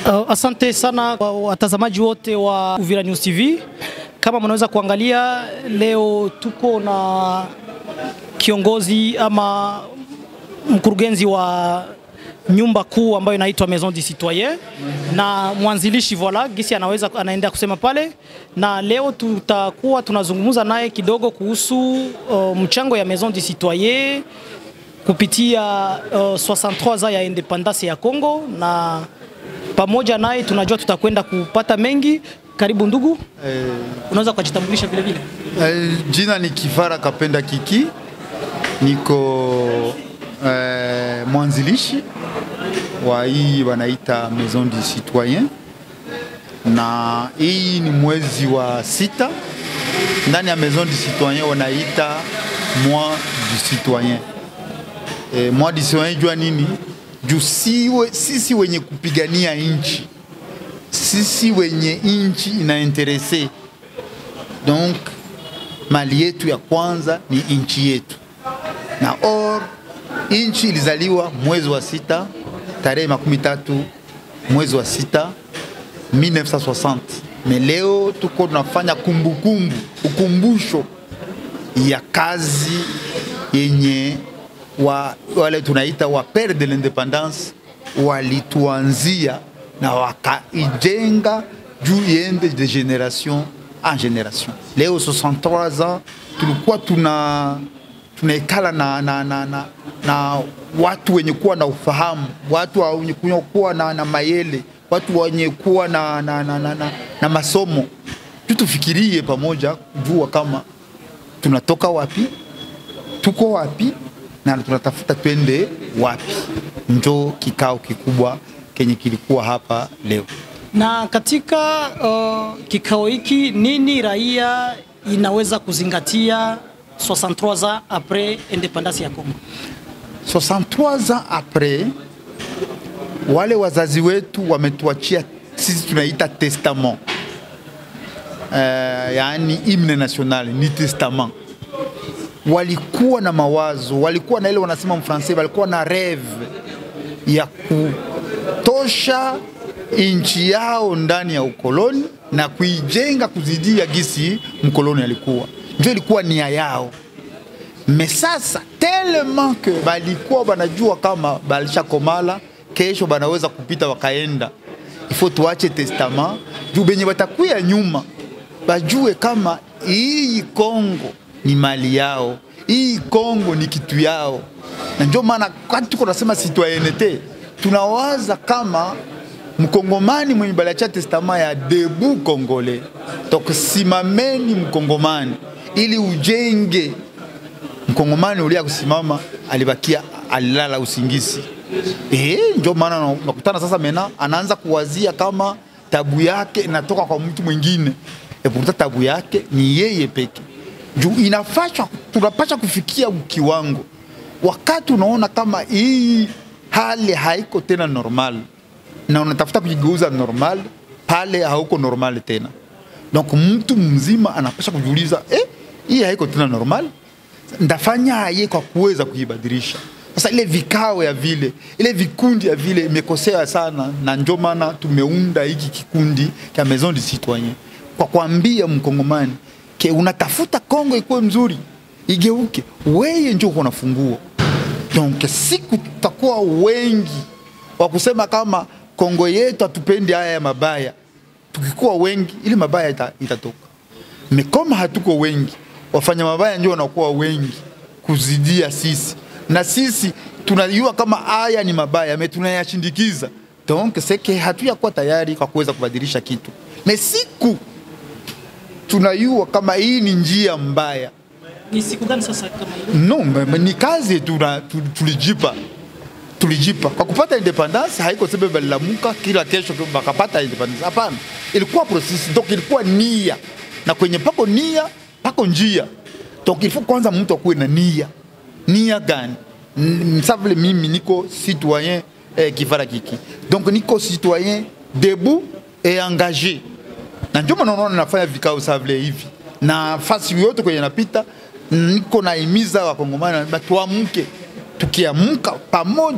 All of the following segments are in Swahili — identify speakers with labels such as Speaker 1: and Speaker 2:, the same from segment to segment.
Speaker 1: Uh, asante sana kwa watazamaji wote wa Uvira News TV. Kama mnaweza kuangalia leo tuko na kiongozi ama mkurugenzi wa nyumba kuu ambayo inaitwa Maison du Citoyen na mwanzilishi voila gisi anaweza anaenda kusema pale, na leo tutakuwa tunazungumza naye kidogo kuhusu uh, mchango ya Maison du Citoyen kupitia uh, 63 za ya independance ya Congo na pamoja naye tunajua tutakwenda kupata mengi. Karibu ndugu,
Speaker 2: Eh,
Speaker 1: unaweza kujitambulisha vile vile?
Speaker 2: eh, jina ni Kifara Kapenda Kiki, niko eh, mwanzilishi wa hii wanaita Maison du Citoyen, na hii ni mwezi wa sita ndani ya Maison du Citoyen wanaita mois du citoyen. Eh, mois du citoyen jua nini? Juu siwe, sisi wenye kupigania nchi sisi wenye nchi inainterese donc mali yetu ya kwanza ni nchi yetu, na or nchi ilizaliwa mwezi wa sita tarehe makumi tatu mwezi wa sita 1960 me leo tuko tunafanya kumbukumbu ukumbusho ya kazi yenye wa, wale tunaita wa pere de l'independance walituanzia na wakaijenga juu iende de generation en generation. Leo 63 ans tulikuwa tuna tunaikala na, na, na, na, na watu wenye kuwa na ufahamu, watu wenye kuwa na, na mayele, watu wenye kuwa na, na, na, na, na, na masomo tu, tufikirie pamoja kujua kama tunatoka wapi, tuko wapi na tunatafuta twende wapi. Njo kikao kikubwa kenye kilikuwa hapa leo.
Speaker 1: Na katika uh, kikao hiki nini raia inaweza kuzingatia 63 ans après independance ya Congo?
Speaker 2: 63 ans après, wale wazazi wetu wametuachia sisi tunaita testament uh, yaani himne national ni testament. Walikuwa na mawazo, walikuwa na ile wanasema mfrancais, walikuwa na rêve ya kutosha nchi yao ndani ya ukoloni na kuijenga kuzidia gisi mkoloni alikuwa, ndio ilikuwa nia yao. Me sasa tellement que balikuwa banajua kama balishakomala, kesho banaweza kupita wakaenda, ifo tuache testament juu benye batakuya nyuma bajue kama hii Kongo ni mali yao, hii Kongo ni kitu yao, na ndio maana wakati tuko nasema citoyenneté tunawaza kama mkongomani mwenye baliacha testama ya debu kongole donc simameni mkongomani ili ujenge mkongomani ulia kusimama alibakia alilala usingizi eh, ndio maana nakutana sasa mena anaanza kuwazia kama tabu yake inatoka kwa mtu mwingine eputa tabu yake ni yeye peke juu inafashwa tunapasha kufikia kiwango wakati unaona kama hii hali haiko tena normal na unatafuta kujigeuza normal pale hauko normal tena. Donc mtu mzima anapasha kujiuliza eh, hii haiko tena normal, ndafanya aye kwa kuweza kuibadilisha. Sasa ile vikao ya vile ile vikundi ya vile imekosea sana, na ndio maana tumeunda hiki kikundi cha Maison du Citoyen kwa kuambia mkongomani ke unatafuta Kongo ikuwe mzuri igeuke, weye ndio uko na funguo. Donc siku tutakuwa wengi wa kusema kama Kongo yetu hatupendi haya ya mabaya. Tukikuwa wengi, ili mabaya ita, itatoka. Mikoma hatuko wengi, wafanya mabaya ndio wanakuwa wengi kuzidia sisi, na sisi tunajua kama haya ni mabaya, me tunayashindikiza. Donc seke hatuyakuwa tayari kwa kuweza kubadilisha kitu, me siku tunajua kama hii ni njia mbaya
Speaker 1: Ni siku gani sasa kama hiyo?
Speaker 2: no, me- ni kazi tuna, tu- tulijipa tulijipa kwa kupata independence. Haiko sebe balilamuka kila kesho bakapata independence, hapana, ilikuwa process, donc ilikuwa nia, na kwenye pako nia pako njia, donc il faut kwanza mtu akuwe na nia. Nia gani? N- Sa vile mimi niko citoyen eh, Kifara Kiki, donc niko citoyen debout et engagé, na ndio maana unaona nafanya vikao sa vile hivi, na fasi yote kwenye napita niko naimiza wakongomani ba tuamke, tukiamka pamoja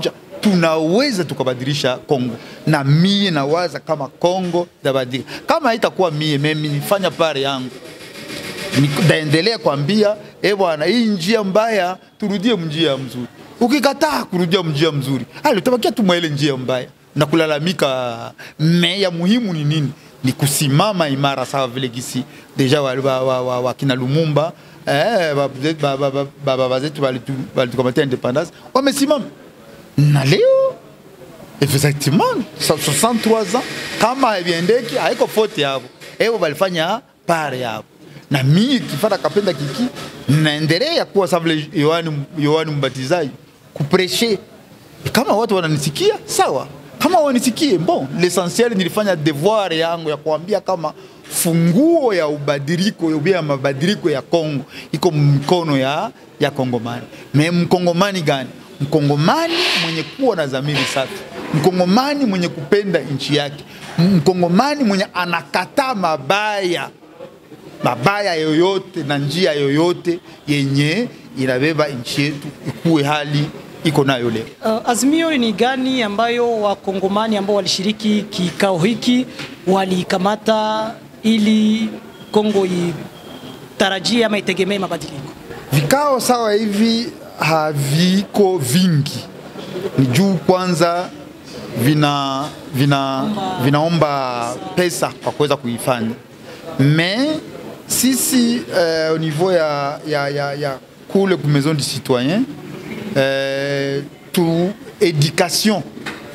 Speaker 2: tunaweza tukabadilisha Kongo, na mie nawaza kama Kongo tabadilika. Kama haitakuwa mie, mimi nifanya pare yangu ndaendelea kwambia e bwana, hii njia mbaya, turudie njia mzuri. Ukikataa kurudia njia mzuri, hali utabakia tu mwaile njia mbaya na kulalamika. Me ya muhimu ni nini? Ni kusimama imara, sawa vile gisi deja wakina wa, wa, wa, wa kina Lumumba eh, baba zetu walitukamata independance wamesimama, na leo effectivement 63 ans kama haviendeki, haiko fote yavo, evo walifanya pare yavo na mimi kifata kapenda kiki naendelea kuwa savile Yohani Yohani Mbatizaji kupreshe. Kama watu wananisikia sawa, kama wanisikie bon, l'essentiel nilifanya devoir yangu ya kuambia kama funguo ya ubadiliko ya mabadiliko ya Kongo iko mkono ya ya Kongomani. Me mkongomani gani? Mkongomani mwenye kuwa na dhamiri safi, mkongomani mwenye kupenda nchi yake, mkongomani mwenye anakataa mabaya mabaya yoyote na njia yoyote yenye inabeba nchi yetu ikuwe hali iko nayo leo.
Speaker 1: Uh, azimio ni gani ambayo wakongomani ambao walishiriki kikao hiki walikamata ili Kongo itarajie ama itegemee mabadiliko?
Speaker 2: Vikao sawa hivi haviko vingi, ni juu kwanza vina, vina, vinaomba pesa kwa kuweza kuifanya mais sisi euh, au niveau ya, ya, ya, ya kule ku maison du citoyen euh, tu education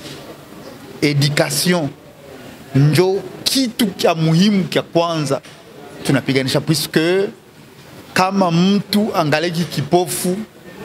Speaker 2: education njo kitu cha muhimu cha kwanza tunapiganisha, puisque kama mtu angaleki kipofu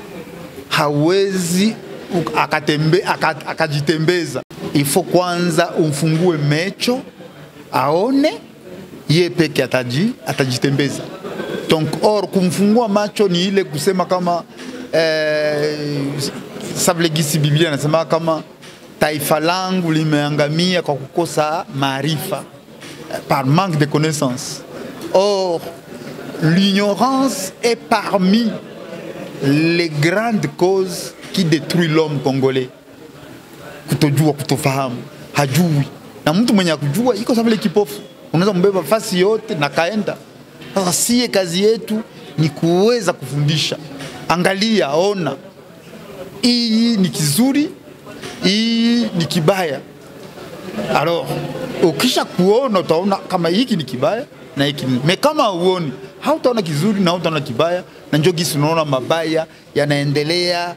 Speaker 2: hawezi akatembe, akajitembeza. Ifo kwanza umfungue mecho aone ye peke ataji, atajitembeza. Donc or kumfungua macho ni ile kusema kama eh, savile gisi Biblia anasema kama taifa langu limeangamia kwa kukosa maarifa, par manque de connaissance. Or l'ignorance est parmi les grandes causes qui détruit l'homme congolais. Kutojua, kutofahamu, hajui, na mtu mwenye akujua iko savile kipofu unaweza mbeba fasi yote na kaenda. Sasa sie kazi yetu ni kuweza kufundisha, angalia, ona, hii ni kizuri, hii ni kibaya. Alors ukisha kuona utaona kama hiki ni kibaya na hiki ni me, kama uoni hautaona kizuri na hautaona kibaya, na njo gisi unaona mabaya yanaendelea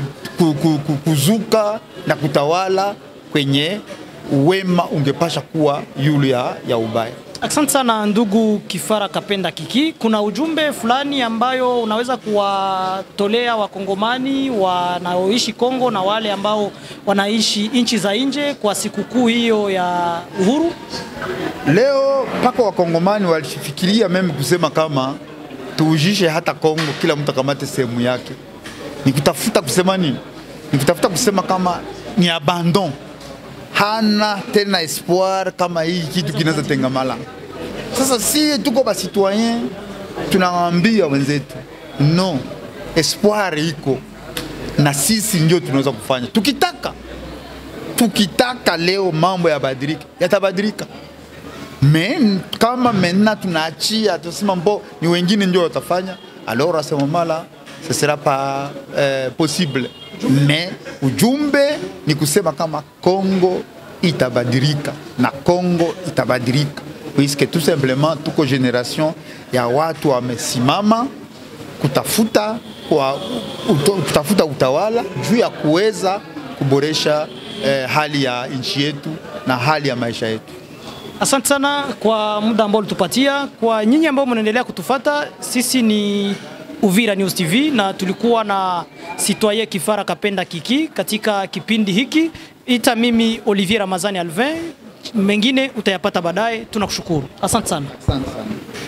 Speaker 2: kuzuka na kutawala kwenye wema ungepasha kuwa yule ya, ya ubaya.
Speaker 1: Asante sana ndugu Kifara Kapenda Kiki, kuna ujumbe fulani ambayo unaweza kuwatolea wakongomani wanaoishi Kongo na wale ambao wanaishi nchi za nje kwa sikukuu hiyo ya uhuru?
Speaker 2: Leo mpaka wakongomani walifikiria meme kusema kama tuujishe hata Kongo, kila mtu akamate sehemu yake. Ni kutafuta kusema nini? Ni kutafuta kusema kama ni abandon hana tena espoir kama hii kitu kinaweza tengamala. Sasa si tuko ba citoyen tunawaambia wenzetu no, espoir iko na sisi ndio tunaweza kufanya tukitaka. Tukitaka leo mambo yabadilike, yatabadilika. Men, kama mena tunaachia tusema mbo ni wengine ndio watafanya, alors à ce moment-là ce sera pas euh, possible me ujumbe ni kusema kama Kongo itabadilika na Kongo itabadilika, puisque tout simplement tuko generation ya watu wamesimama kutafuta, kwa, uto, kutafuta utawala juu ya kuweza kuboresha eh, hali ya nchi yetu na hali ya maisha yetu.
Speaker 1: Asante sana kwa muda ambao ulitupatia. Kwa nyinyi ambao mnaendelea kutufata, sisi ni Uvira News TV na tulikuwa na Citoyen Kifara Kapenda Kiki katika kipindi hiki. Ita mimi Olivier Ramazani Alvin, mengine utayapata baadaye. Tunakushukuru, asante sana.
Speaker 2: Asante sana.